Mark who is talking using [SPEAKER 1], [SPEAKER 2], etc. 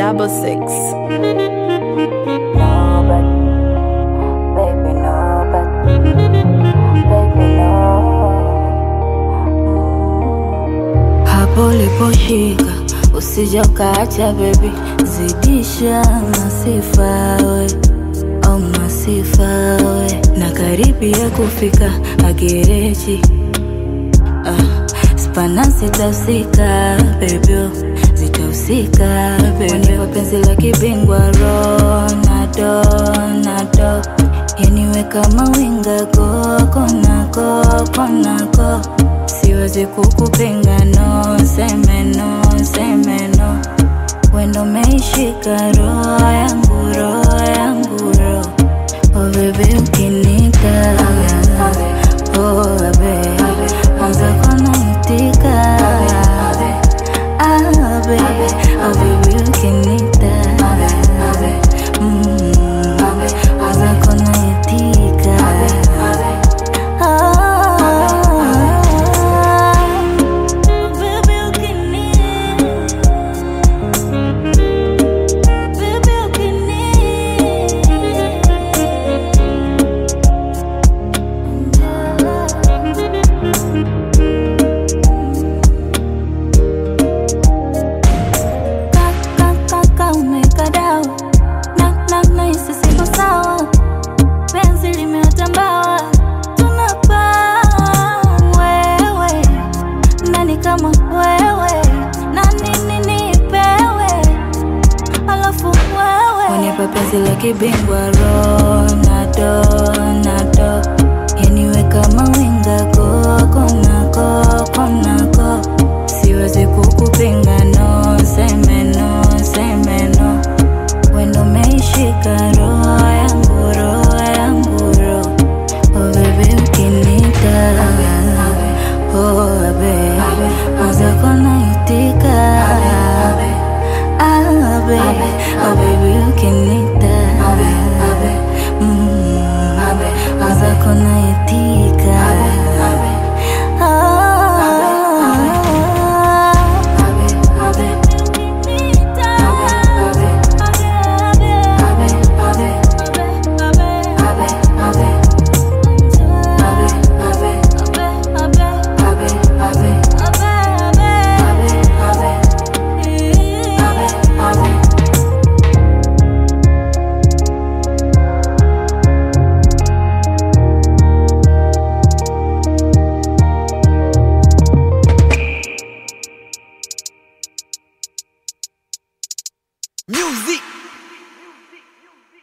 [SPEAKER 1] double six.
[SPEAKER 2] No, but baby, no, but baby, no. Hapo uliposhika usija ukaacha baby, zidisha masifa we au masifa we, na karibia kufika agereji ah, spana zitahusika bebyo zitahusika bebyo penzi la kibingwa Ronaldo Ronaldo yaniwe kama winga koko nako konako siwezi kukupinga no seme no seme no wendo meishika roho yangu roho yangu roho oh baby ukinita oh baby anza konaitika ah baby oh baby ukinita mm anza konaitika Kaka umekadao na na na isi siko sawa penzi limetambawa tunapaa wewe nani kama wewe na nini nipewe alafu wewe unipe penzi la kibingwa Ronaldo Ronaldo yaniwe kama winga koko nako konako siwezi kukupinga no seme no seme no wendo meishika roho yangu roho yangu roho oh baby ukinita oh baby mwanza konaitika ah baby oh baby ukinita mm mwanza konaitika
[SPEAKER 3] Music